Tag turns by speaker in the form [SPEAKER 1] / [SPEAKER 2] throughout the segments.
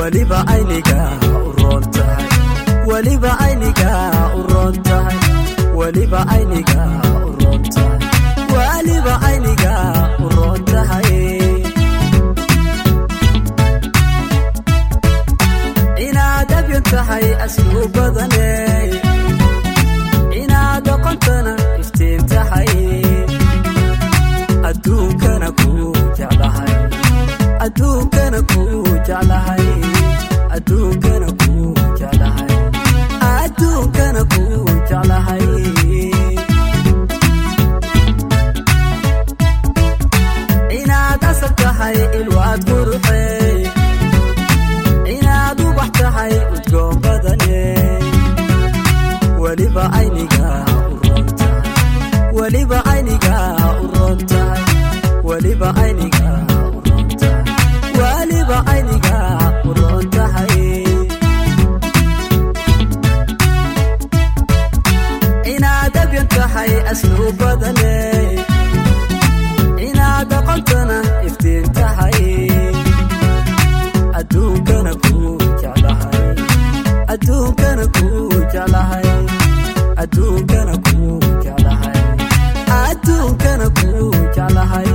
[SPEAKER 1] weliba ayniga u roon tahay weliba ayniga u roon tahay weliba ayniga u roon tahay weliba ayniga u roon tahay inaad abyan tahay aslu badane inaad oqontana iftiin tahay adduunkana ku jeclahay adduunkana ku jeclahay adduunkana ku jeclahay adduunkana ku jeclahay inaad asal tahay ilwaad quruxey inaad ubax tahay udgoon badane weliba ayniga u roon tahay weliba ayniga u roon tahay weliba ayniga u roon tahay weliba ayniga u roon tahay inaad abyan tahay aslu badane inaad aqontana iftiin tahay adduunkana ku jeclahay adduunkana ku jeclahay adduunkana ku jeclahay adduunkana ku jeclahay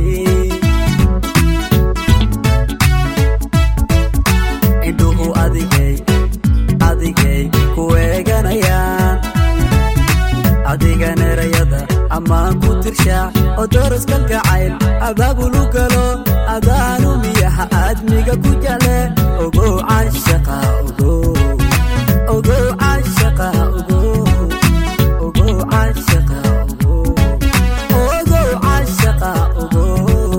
[SPEAKER 1] indhuhu adigay adigay ku eeganayaan adigan erayada ammaan ku tirshaa oo doraskan kacayl abaabulu galo adaanu miyaha aadmiga ku jecle ogow caashaqa ogow ogow caashaqa ogow ogow caashaqa ogow ogow caashaqa ogow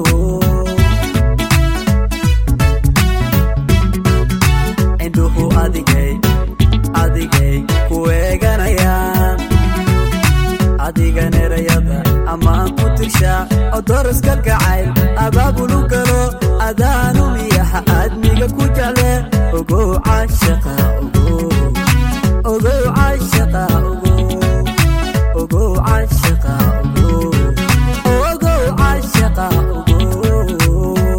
[SPEAKER 1] indhuhu adigay adigay ku eeganayaan adigan erayada ammaan ku tirshaa oo doraskan kacayl abaabulu galo adaanu miyaha aadmiga ku jecle ogow caashaqa ogow ogow caashaqa ogow ogow caashaqa ogow ogow caashaqa ogow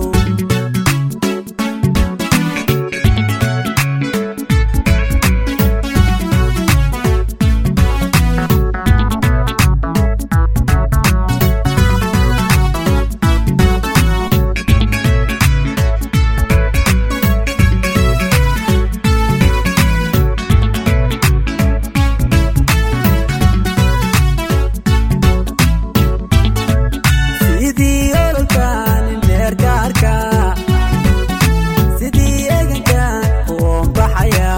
[SPEAKER 1] sidii ololkan indheergaarka sidii eegankan kuwoon baxaya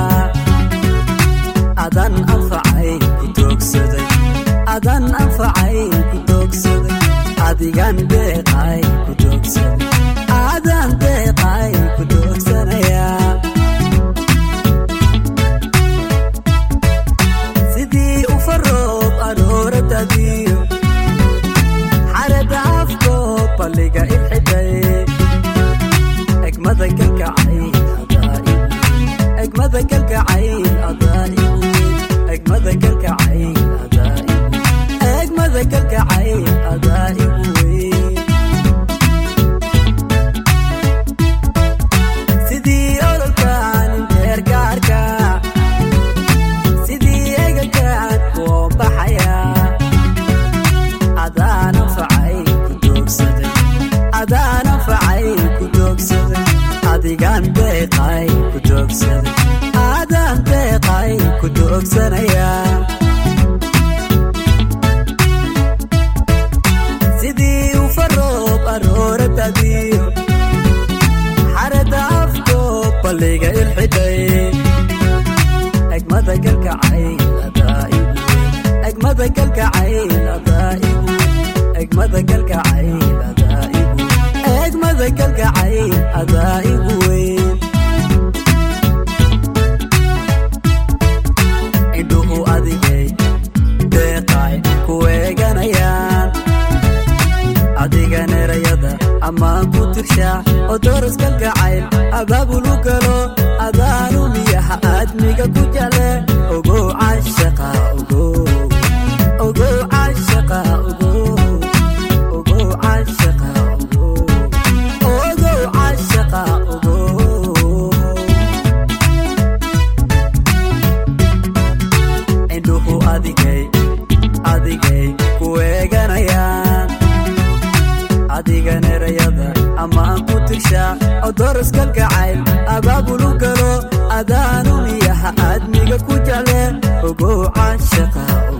[SPEAKER 1] adan anfacay ku doogsaday adan anfacay ku doogsaday adigan deeqay ku doogsaday adan deeqay ku doogsanaya sidii u faroob arooradadiyo xarada afko balliga ibxiday egmada kalgacayl adaa'igu egmada kalgacayl adaa'igu egmada kalgacayl adaa'igu egmada kalgacayl adaa'igu wey sidii ololkan indheergaarka sidii eegankan kuwoon baxaya adaan anfacay ku doogsaday adaan anfacay ku doogsaday adigan deeqay ku doogsaday adaan deeqay ku doogsanaya sidii u faroob arooradadiyo xarada afko balliga ilxidhay egmada galgacayl adaa'igu egmada galgacayl adaa'igu egmada galgacayl adaa'igu egmada galgacayl adaa'igu weyn indhuhu adigay deeqay ku eeganayaan adigan erayada ammaan ku tirshaa oo doraskan kacayl abaabulu galo adaanu miyaha aadmiga ku jecle ogow caashaqa ogow ogow caashaqa ogow ogow caashaqa ogow ogow caashaqa ogow firshaa odoras kalgacayl abaabulu galo adaanu miyaha aadmiga ku jecle ogow caashaqa